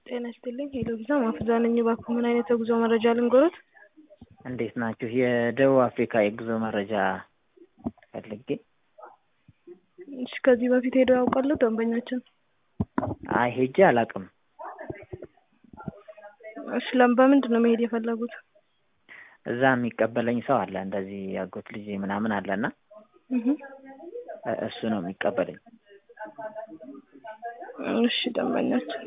ጤና ይስጥልኝ ሄሎ ቪዛ ማፍዛ ነኝ። እባክዎ ምን አይነት የጉዞ መረጃ ልንገሮት? እንዴት ናችሁ? የደቡብ አፍሪካ የጉዞ መረጃ ፈልጌ። እሺ ከዚህ በፊት ሄደው ያውቃሉ ደንበኛችን? አይ ሄጄ አላውቅም። እሺ ለም በምንድን ነው መሄድ የፈለጉት? እዛ የሚቀበለኝ ሰው አለ እንደዚህ ያጎት ልጅ ምናምን አለና እህ እ- እሱ ነው የሚቀበለኝ። እሺ ደንበኛችን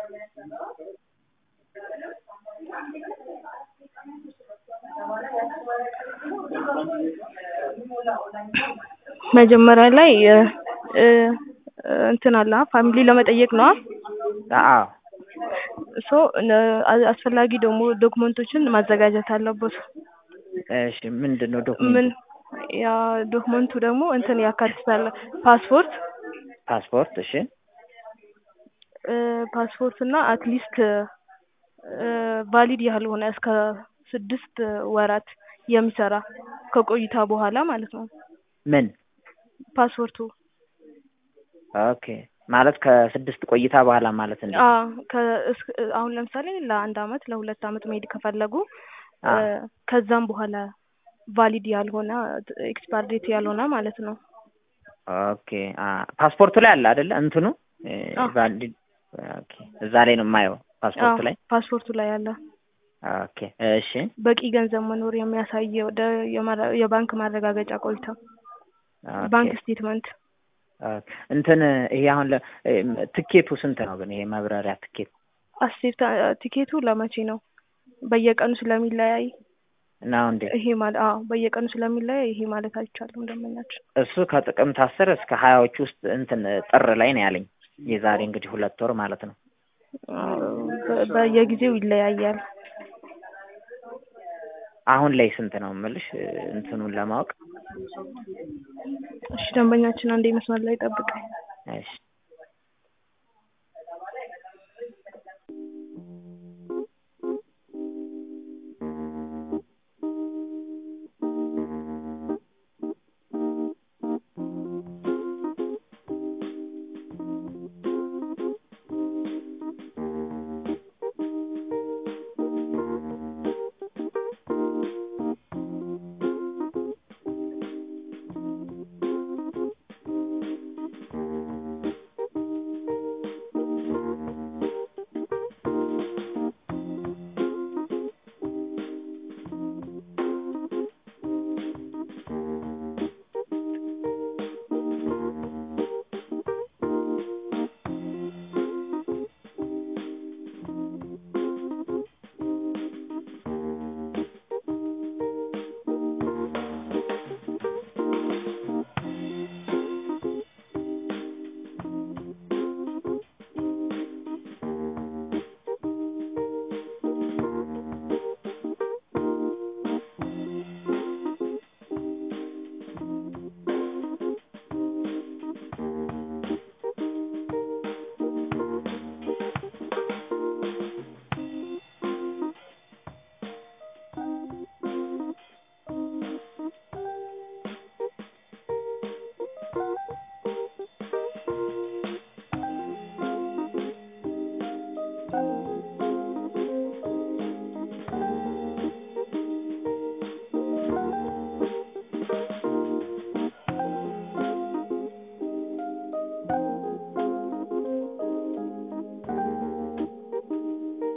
መጀመሪያ ላይ እ እ እንትን አለ ፋሚሊ ለመጠየቅ ነው። አዎ ሶ አስፈላጊ ደግሞ ዶክመንቶችን ማዘጋጀት አለበት። እሺ ምንድን ነው ምን ዶክመንት? ያ ዶክመንቱ ደግሞ እንትን ያካትታል ፓስፖርት ፓስፖርት። እሺ እ ፓስፖርት እና አትሊስት ቫሊድ ያልሆነ እስከ ስድስት ወራት የሚሰራ ከቆይታ በኋላ ማለት ነው ምን? ፓስፖርቱ። ኦኬ ማለት ከስድስት ቆይታ በኋላ ማለት እንዴ? አ ከ እስክ- አሁን ለምሳሌ ለአንድ አመት ለሁለት አመት መሄድ ከፈለጉ እ አዎ ከዛም በኋላ ቫሊድ ያልሆነ ኤክስፓየር ዴት ያልሆነ ማለት ነው። ኦኬ አ ፓስፖርቱ ላይ አለ አይደለ? እንትኑ እ አዎ ቫሊድ ኦኬ እዛ ላይ ነው የማየው ፓስፖርቱ ላይ። ፓስፖርቱ ላይ አለ። ኦኬ እሺ በቂ ገንዘብ መኖር የሚያሳይ ወደ የመረ- የባንክ ማረጋገጫ ቆይታ ኦኬ ባንክ ስቴትመንት ኦኬ እንትን ይሄ አሁን ለ እም ትኬቱ ስንት ነው ግን ይሄ መብረሪያ ትኬት? አስቴታ ቲኬቱ ለመቼ ነው? በየቀኑ ስለሚለያይ ነው እንዴ? ይሄ ማለት አዎ በየቀኑ ስለሚለያይ ይሄ ማለት አይቻልም ደንበኛችን። እሱ ከጥቅምት አስር እስከ ሀያዎቹ ውስጥ እንትን ጥር ላይ ነው ያለኝ። የዛሬ እንግዲህ ሁለት ወር ማለት ነው። አዎ፣ በ- በየጊዜው ይለያያል። አሁን ላይ ስንት ነው የምልሽ እንትኑን ለማወቅ። እሺ ደንበኛችን አንዴ መስመር ላይ ጠብቀኝ። እሺ